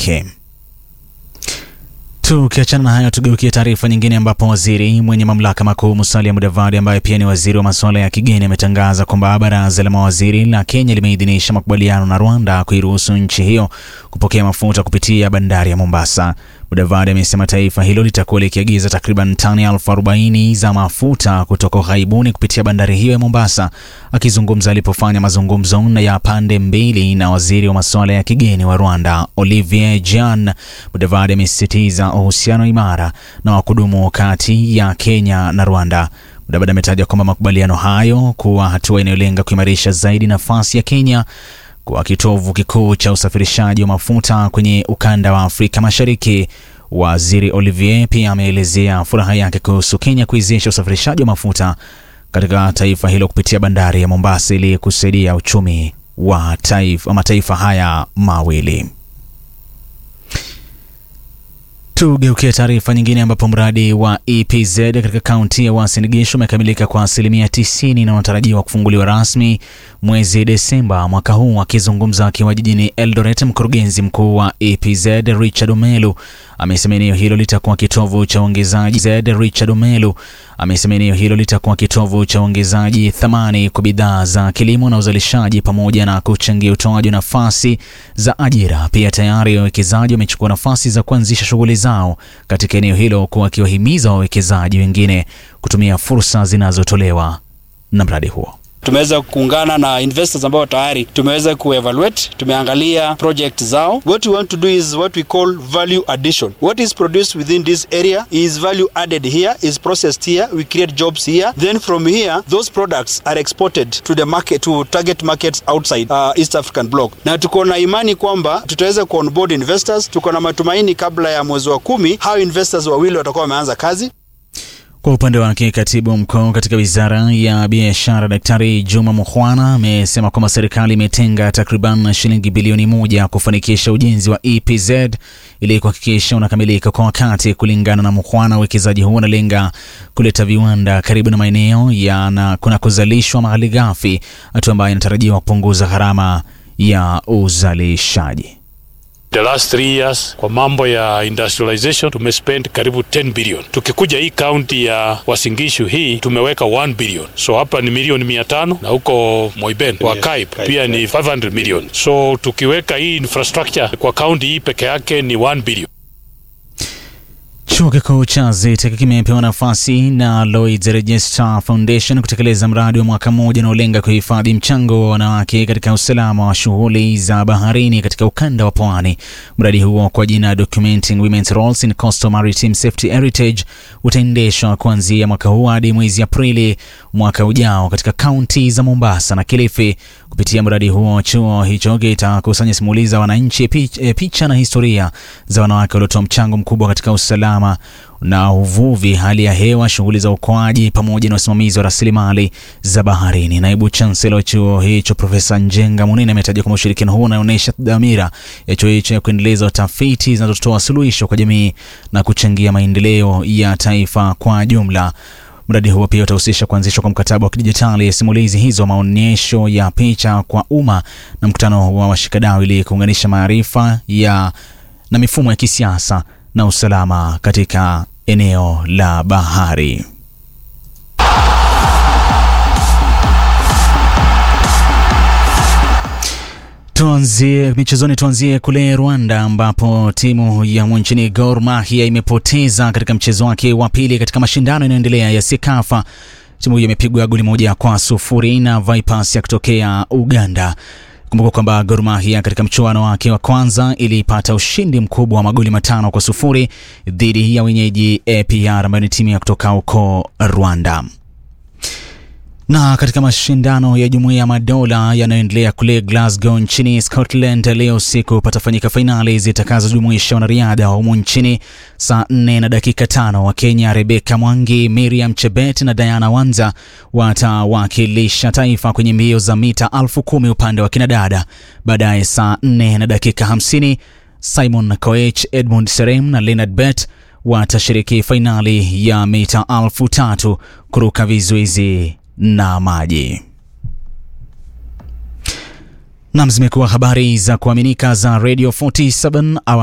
wake. Tukiachana na hayo, tugeukie taarifa nyingine, ambapo waziri mwenye mamlaka makuu Musalia Mudavadi ambaye pia ni waziri wa masuala ya kigeni ametangaza kwamba baraza la mawaziri la Kenya limeidhinisha makubaliano na Rwanda kuiruhusu nchi hiyo kupokea mafuta kupitia bandari ya Mombasa. Mudavadi amesema taifa hilo litakuwa likiagiza takriban tani elfu arobaini za mafuta kutoka ughaibuni kupitia bandari hiyo ya Mombasa. Akizungumza alipofanya mazungumzo na ya pande mbili na waziri wa masuala ya kigeni wa Rwanda Olivier Jean, Mudavadi amesisitiza uhusiano imara na wa kudumu kati ya Kenya na Rwanda. Mudavadi ametaja kwamba makubaliano hayo kuwa hatua inayolenga kuimarisha zaidi nafasi ya Kenya kwa kitovu kikuu cha usafirishaji wa mafuta kwenye ukanda wa Afrika Mashariki. Waziri Olivier pia ameelezea furaha yake kuhusu Kenya kuizisha usafirishaji wa mafuta katika taifa hilo kupitia bandari ya Mombasa ili kusaidia uchumi wa taifa, mataifa haya mawili. Tugeukie taarifa nyingine ambapo mradi wa EPZ katika kaunti ya Uasin Gishu umekamilika kwa asilimia 90 na unatarajiwa kufunguliwa rasmi mwezi Desemba mwaka huu. Akizungumza akiwa jijini Eldoret, mkurugenzi mkuu wa EPZ Richard Omelu amesema eneo hilo litakuwa kitovu cha uongezaji Z Richard Omelu amesema eneo hilo litakuwa kitovu cha uongezaji thamani kwa bidhaa za kilimo na uzalishaji pamoja na kuchangia utoaji wa nafasi za ajira. Pia tayari wawekezaji wamechukua nafasi za kuanzisha shughuli zao katika eneo hilo, huku wakiwahimiza wawekezaji wengine kutumia fursa zinazotolewa na mradi huo. Tumeweza kuungana na investors ambao tayari tumeweza kuevaluate, tumeangalia project zao. What we want to do is what we call value addition. What is produced within this area is value added here, is processed here, we create jobs here. Then from here, those products are exported to the market, to target markets outside uh, East African bloc. Na tuko na imani kwamba tutaweza kuonboard investors. Tuko na matumaini kabla ya mwezi wa kumi hao investors wawili watakuwa wameanza kazi. Kwa upande wake katibu mkuu katika wizara ya biashara Daktari Juma Mukhwana amesema kwamba serikali imetenga takriban shilingi bilioni moja kufanikisha ujenzi wa EPZ ili kuhakikisha unakamilika kwa wakati. Kulingana na Mukhwana, uwekezaji huo unalenga kuleta viwanda karibu na maeneo ya kunakozalishwa malighafi, hatua ambayo inatarajiwa kupunguza gharama ya uzalishaji. The last three years kwa mambo ya industrialization tumespend karibu 10 billion. Tukikuja hii kaunti ya Uasin Gishu hii tumeweka 1 billion, so hapa ni milioni mia tano na huko Moiben kwa Kaip pia ni 500 million. So tukiweka hii infrastructure kwa kaunti hii peke yake ni 1 billion. Chuo kikuu cha ZETEC kimepewa nafasi na Lloyds Register Foundation kutekeleza mradi wa mwaka mmoja unaolenga kuhifadhi mchango wa wanawake katika usalama wa shughuli za baharini katika ukanda wa pwani. Mradi huo kwa jina Documenting Women's Roles in Coastal Maritime Safety Heritage utaendeshwa kuanzia mwaka huu hadi mwezi Aprili mwaka ujao katika kaunti za Mombasa na Kilifi. Kupitia mradi huo, chuo hicho kitakusanya simulizi za wananchi, picha na historia za wanawake waliotoa mchango mkubwa katika usalama na uvuvi, hali ya hewa, shughuli za uokoaji pamoja na usimamizi wa rasilimali za baharini. Naibu chansela wa chuo hicho Profesa Njenga Munene ametaja kwamba ushirikiano huo unaonyesha dhamira ya chuo hicho ya kuendeleza utafiti zinazotoa suluhisho kwa jamii na kuchangia maendeleo ya taifa kwa jumla. Mradi huo pia utahusisha kuanzishwa kwa mkataba wa kidijitali, simulizi hizo, maonyesho ya picha kwa umma na mkutano wa washikadau ili kuunganisha maarifa ya na mifumo ya kisiasa na usalama katika eneo la bahari. Tuanzie michezoni, tuanzie kule Rwanda ambapo timu ya nchini Gor Mahia imepoteza katika mchezo wake wa pili katika mashindano yanayoendelea ya Sekafa. Timu hiyo imepigwa goli moja kwa sufuri na Vipers ya kutokea Uganda. Kumbuka kwamba Gor Mahia katika mchuano wake wa kwanza ilipata ushindi mkubwa wa magoli matano kwa sufuri dhidi ya wenyeji APR ambayo ni timu ya kutoka huko Rwanda. Na katika mashindano ya Jumuiya ya Madola yanayoendelea kule Glasgow nchini Scotland, leo usiku patafanyika fainali zitakazojumuisha wanariadha wa humu nchini saa nne na dakika tano. Wa Kenya Rebecca Mwangi, Miriam Chebet na Diana Wanza watawakilisha taifa kwenye mbio za mita elfu kumi upande wa kinadada. Baadaye saa nne na dakika hamsini Simon Koech, Edmund Serem na Leonard Bet watashiriki fainali ya mita elfu tatu kuruka vizuizi na maji. Nam, zimekuwa habari za kuaminika za Radio 47